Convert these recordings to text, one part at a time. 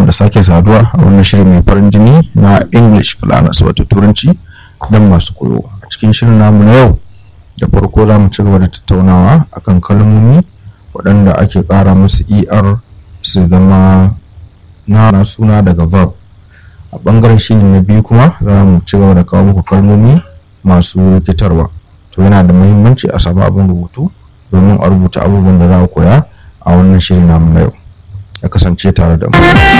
da sake saduwa a wannan shirin mai farin jini na english fulanas wato turanci don masu koyo a cikin shirin namu na yau da farko za mu ci gaba da tattaunawa akan kalmomi waɗanda ake ƙara musu er su zama na suna daga verb a ɓangaren shiri na biyu kuma za mu ci gaba da kawo muku kalmomi masu rikitarwa to yana da muhimmanci a samu abin rubutu domin a rubuta abubuwan da za a koya a wannan shirin namu na yau ya kasance tare da mu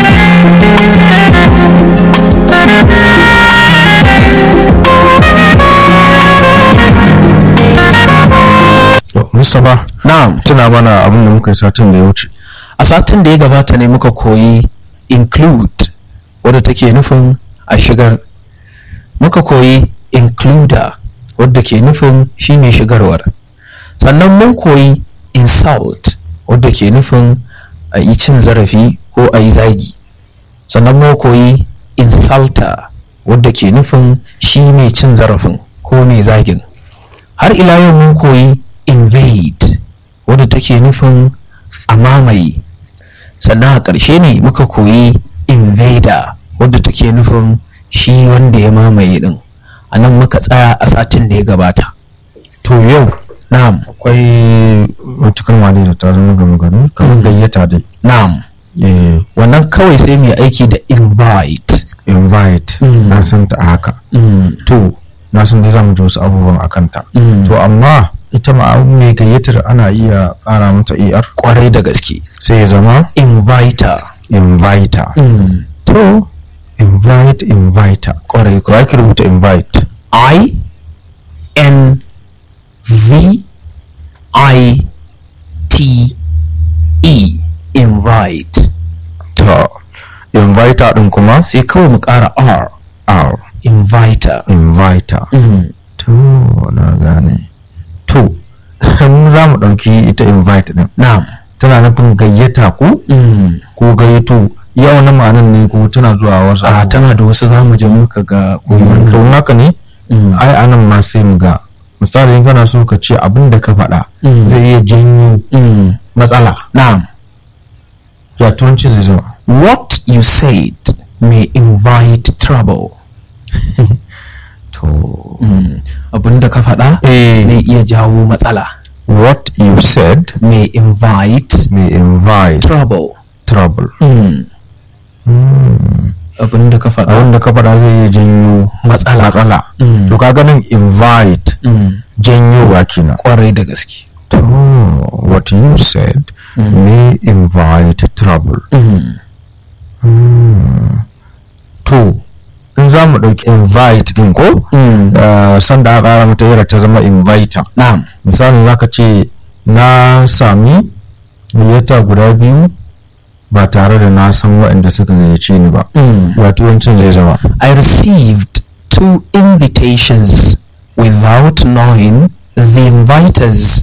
Mustapha Na'am. tuna mana abin da muka yi satin da ya wuce A satin da ya gabata ne muka koyi include wadda take nufin a shigar. Muka koyi includer wadda ke nufin shi ne shigarwar. Sannan mun koyi insult wadda ke nufin a yi cin zarafi ko a yi zagi. Sannan mun koyi insulter wadda ke nufin shi mai cin zarafin ko mai zagin. Har ila yau mun koyi invade wadda take nufin a mamaye sannan a ƙarshe ne muka koyi invader wadda take nufin shi wanda ya mamaye din a nan muka tsaya a satin da ya gabata to yau na'am akwai wata kalma ne da ta zama gama gani kamar gayyata dai na'am eh wannan kawai sai mai aiki da invite invite Mm. na san ta a haka mm. to na san dai za mu ji wasu abubuwan a kanta Mm. to amma ita ma abu mai gayyatar ana iya ƙara mata er kwarai da gaske sai ya zama inviter inviter mm. to invite inviter kwarai ko ake rubuta invite I N V I T E invite to inviter din kuma sai kawai mu ƙara R r inviter inviter mm. to na gane to mu za mu ɗauki ita invite din na'am tana nufin gayyata ko mm. ko gayyato yau na ma'anan ne ko tana zuwa wasu a abubuwa? tana da wasu zamu je muka ga koyi wannan to haka ne Mm. ai anan ma sai mu ga misali in kana so ka ce abin da ka faɗa Mm. zai iya janyo Mm. matsala na'am ya turanci zai zama what you said may invite trouble to mm. abinda ka faɗa eh zai iya jawo matsala what you said may invite may invite trouble trouble mm. abinda ka faɗa abin da ka faɗa zai iya janyo Matsala. matsala Mm. to ka ganin invite mm. janyowa kenan kwarai da gaske to what you said may invite trouble mm. to in za mu ɗauki invite din ko Mm. uh, sanda aka ƙara mata yara ta zama inviter na'am misali za ka ce na sami gayyata guda biyu ba tare da na san waɗanda suka gayyace ni ba mm. ya turancin zai zama I received two invitations without knowing the inviters.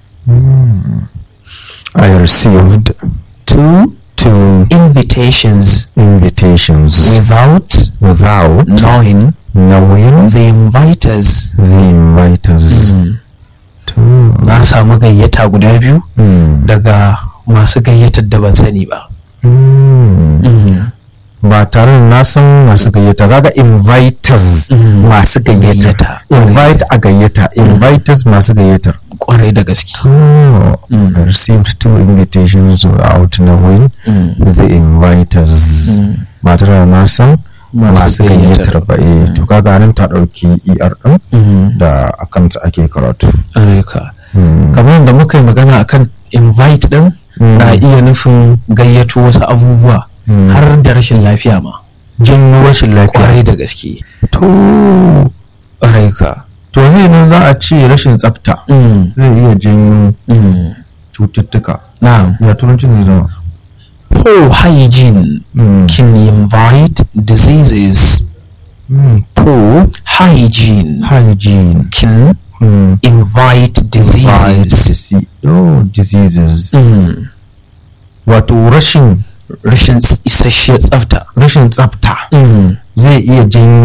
I received Two two invitations invitations without without knowing knowing the inviters. the inviters to Na samu gayyata guda biyu mm. daga masu gayyatar da ban sani ba. Mm. ba tare da na san masu gayyata kaga inviters Mm. masu gayyata Gayyata. invite a gayyata inviters masu gayyatar Kwarai da gaske. oh, Mm. I received two invitations without knowing Mm. the inviters Mm. ba tare da na san Masu masu gayyatar. gayyatar ba eh to kaga nan ta dauki er din Mm. da akan ta ake karatu Alaika. Mm. Kamar yadda muka yi magana akan invite ɗin Mm. na iya nufin gayyato wasu abubuwa Mm. har da rashin lafiya ma. janyo rashin lafiya Kwarai da gaske. to Kwarai ka. to zai nan za a ce rashin tsafta Mm. zai iya janyo Mm. cututtuka Na'am. ya turancin zai zama Poor hygiene Mm. can invite diseases. Mm. Poor hygiene hygiene can mm. invite diseases. Disease. oh diseases Mm. wato rashin Rashin isasshiyar tsafta. rashin tsafta Mm. zai iya janyo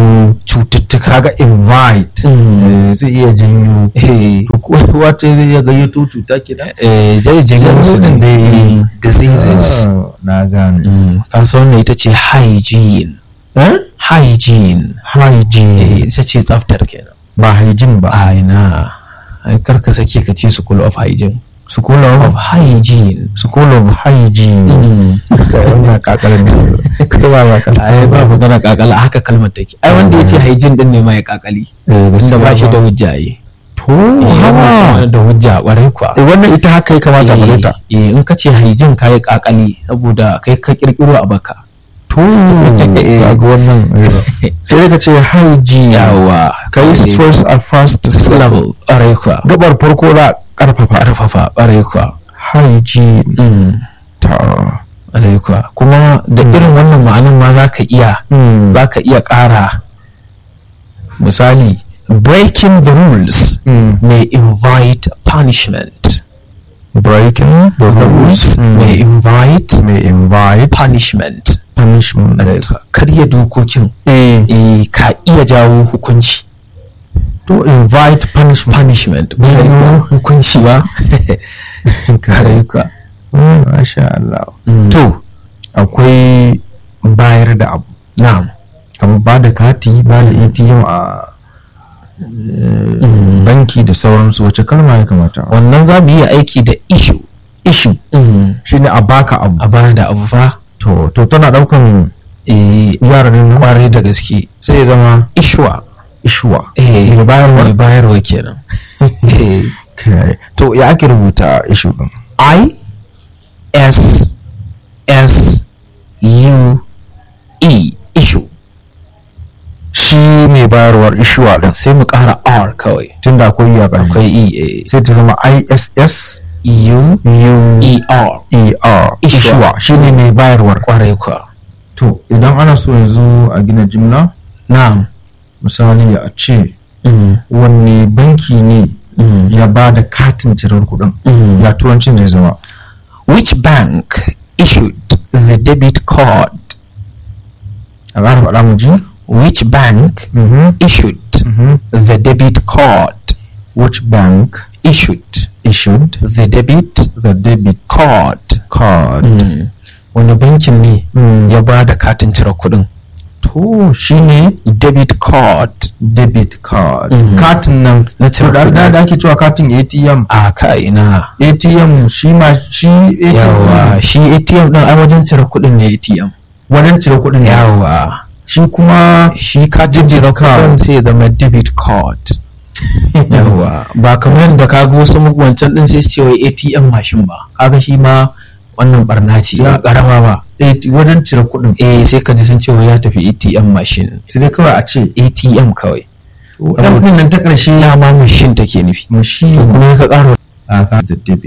cututtuka kaga invite Mm. eh, zai iya janyo eh to ko wata zai iya gayyato cuta kenan eh zai jiga musu Mutum da dai. diseases Ah, na gane Mm, ka san wannan ita ce hygiene eh hygiene hygiene eh ita ce tsaftar kenan ba hygiene ba a ina ai karka sake ka ce school of hygiene school of of hygiene school of hygiene ka wannan kakalar ne kai ba ba kala ai ba magana kakala haka kalmar take ai wanda ya ce hygiene din ne ma ya kakali eh da ba shi da hujja yi to hawa da hujja kwarai kuwa eh wannan ita haka ya kamata mu ta eh in ka ce hygiene ka yi kakali saboda kai ka kirkiro a baka to kaga wannan eh. sai dai ka ce hygiene yawa kai stress at first level kwarai kuwa gabar farko da karfafa karfafa kwarai kuwa hygiene Mm, ta kwarai kuwa kuma da irin wannan ma'anin ma za ka iya Hmm. za ka iya ƙara misali breaking the rules Hmm. may invite punishment breaking the rules may invite may invite punishment punishment karya dokokin eh eh, ka iya jawo hukunci to invite punishment punishment Mm. hukunci ba kare ka Mm, masha Allah Mm. to akwai bayar da abu na'am kamar ba da kati ba da ATM a eh, banki da sauransu wace kalma ya kamata wannan za mu yi aiki da issue issue shine a baka abu a bayar da abu fa to to tana daukan eh, yaran nan kwarai da gaske sai ya zama ishuwa ishuwa eh, mai bayarwa mai bayarwa kenan Eh, Okay. to ya ake rubuta issue din i s s u e issue shi mai bayarwar ishuwa din sai mu ƙara r kawai tunda akwai ya ƙarshe akwai e eh, sai ta zama ISS u U e r E R Ishuwa. ishuwa shine mai bayarwar kwarai kwa to idan ana so yanzu a gina jimla na'am misali a ce Mm, wanne banki ne mm, ya ba da katin cirar kuɗin mm. ya turancin zai zama which bank issued the debit card a ƙara faɗa mu ji which bank Mhm, issued mhm. the debit card which bank issued issued the debit the debit card card Mm. wani bankin ne Mm. ya ba da katin cire kuɗin to shine debit card debit card Mhm. katin nan Na cire da kuɗi. da da ake cewa katin ATM a ka ina ATM shi ma shi ATM yawa shi atm din ai wajen cire kuɗin ne atm wajen cire kuɗin ne yawa shi kuma shi katin Debit cire card. kuɗin sai ya zama debit card yawa ba kamar yadda ka ga wasu wancan din sai su ce wai atm mashin ba kaga shi ma wannan barna ce ba karama ba AT wajen cire kuɗin eh sai ka ji sun ce wai ya tafi atm mashin sai dai kawai a ce atm kawai ɗan nan ta ƙarshe ya ma mashin take nufi mashi to kuma ka ƙara a ka da debit